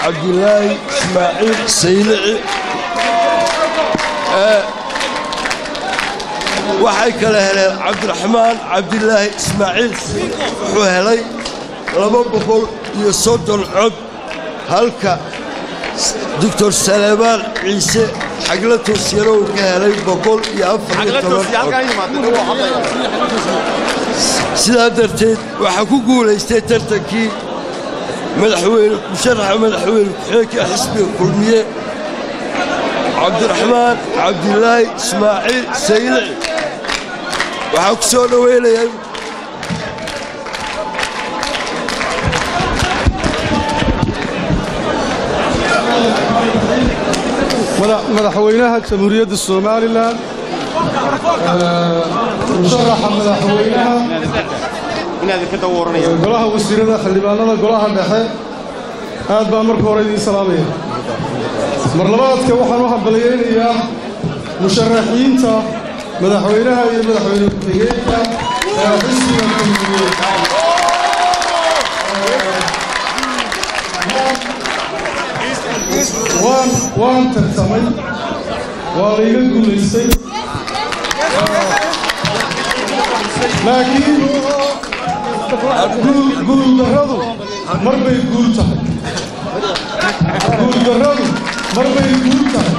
cabdilaahi ismaaciil saylici waxay kale heleen cabdiraxmaan cabdilaahi ismaaciil wuxuu helay laba boqol iyo soddon cod halka doctor saleebaan ciise xagla toosyano uu ka helay boqol iyo afar iyo toban cod sidaa darteed waxaa ku guulaystay tartankii madaxweyne musharaxa madaxweyne ku-xigeenka xisbiga kulmiye cabdiraxmaan cabdilaahi ismaaciil saylici waxaa ku soo dhoweynaya madaxweynaha jamhuuriyadda somalilan musharaxa madaxweynaha golaha wasiirada xildhibaanada golaha dhexe aad baan marka hore idiin salaamaya mar labaadka waxaan u hambalyaynayaa musharaxiinta madaxweynaha iyo madaxweyne ku-xigeenka ee xisbiga kulmiye waan waan tartamay waa layga guulaystay laakiin guuldarradu mar bay guul tahay guuldarradu mar bay guul tahay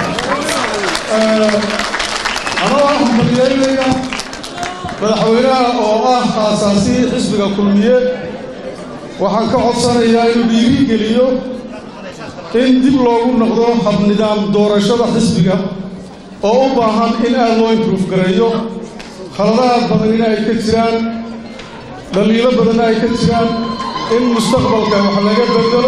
anoo hambalyaynaya madaxweynaha oo ah aasaasihii xisbiga kulmiye waxaan ka codsanayaa inuu dhiiri geliyo in dib loogu noqdo habnidaam doorashada xisbiga oo u baahan in aad loo improof gareeyo khaladaad badan in ay ka jiraan dhaliilo badan ay ka jiraan in mustaqbalka wax laga bedelo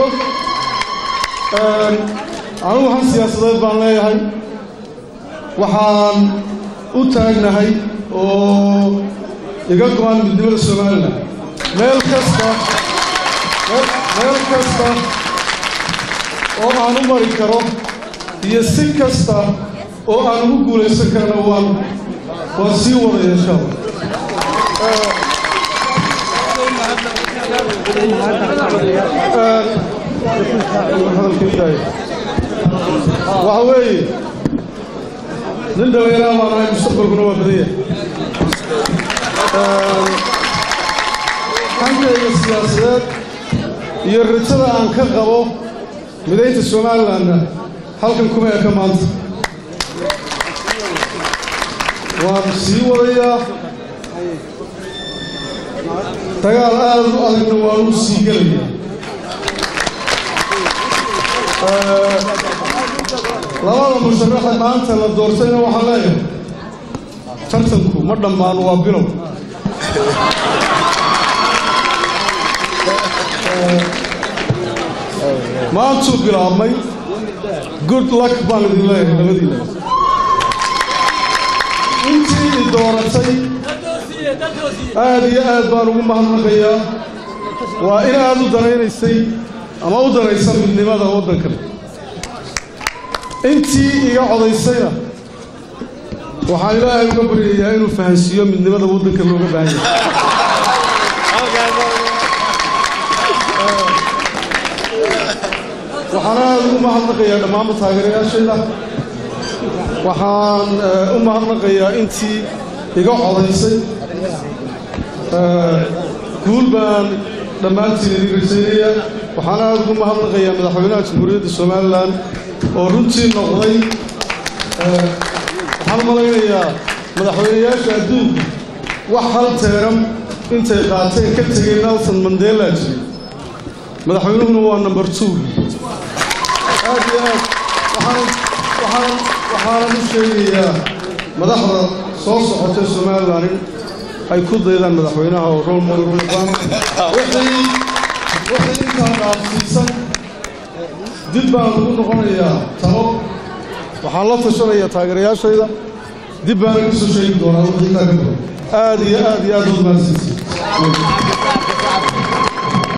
anugu han siyaasadeed baan leeyahay waxaan u taagnahay oo iga go-an midnimada somalilan meel kasta meel kasta oo aan u mari karo iyo si kasta oo aan ugu guulaysan karana waan waan sii wadaya insha allah waxa weeye nin dhallinyaraa baan ahay mustaqbalkuna waa badanya hankayga siyaasadeed iyo rajada aan ka qabo midaynta somalilanna halkan kuma eka maanta waan sii wadayaa dagaal aad u adagna waan u sii gelayaa labada musharaxa maanta la doortayna waxaan leeyahay tartanku ma dhammaan waa bilow maantuu bilaabmay good luck baan idin leeyahay labadiina intii i dooratay aad iyo aad baan ugu mahadnaqayaa waa in aad u danaynaysay ama u danaysa midnimada waddankan intii iga codaysayna waxaan ilaahay uga baryayaa inuu fahansiiyo midnimada waddanka looga baahan yahay waxaan aad ugu mahadnaqayaa dhammaanba taageerayaashayda waxaan u mahadnaqayaa intii iga codaysay guul baan dhammaantiin idin rajaynayaa waxaan aad ugu mahadnaqayaa madaxweynaha jamhuuriyadda somalilan oo runtii noqday waxaan malaynayaa madaxweynayaasha adduunka wax hal teeram intay qaateen ka tegay nelson mandela jiray madaxweynuhuna waa number two aad iyo aad waxaan waxaanan u sheegayaa madaxda soo socotay somalilan in ay ku daydaan madaxweynaha oo rol model u noqdaan wixii wixii intaa dhaafsiisan dib baan ugu noqonayaa talo waxaan la tashanayaa taageerayaashayda dib baana ka soo sheegi doonaa wixii intaa ka badan aad iyo aad iyo aad baad mahadsantihiin